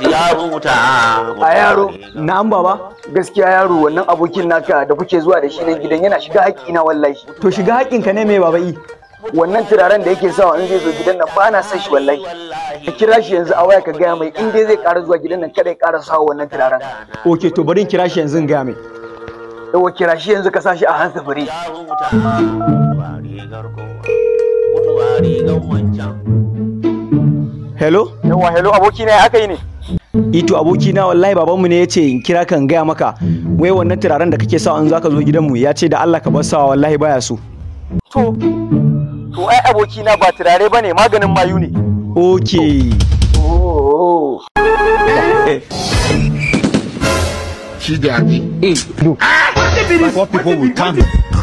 ya huta a yaro na'am baba gaskiya yaro wannan abokin naka da kuke zuwa da shi nan gidan yana shiga haƙƙina wallahi to shiga haƙƙinka ne mai baba i wannan turaren da yake sawa in zai zo gidan nan ba na son shi wallahi ka kira shi yanzu a waya ka gaya mai in dai zai ƙara zuwa gidan nan kada ya ƙara sawa wannan turaren ok to bari in kira shi yanzu in gaya mai yawa kira shi yanzu ka sa shi a hansa fure ya huta mutuwa rigar kowa mutuwa rigar wancan hello yawa hello abokina ya aka yi ne ito abokina wallahi babanmu ne ya ce in kira kan gaya maka wai wannan turaren da kake sawa in zaka zo gidanmu ya ce da Allah ka bar sawa wallahi baya so to to ai abokina ba turare bane maganin mayu ne ok oh What people will come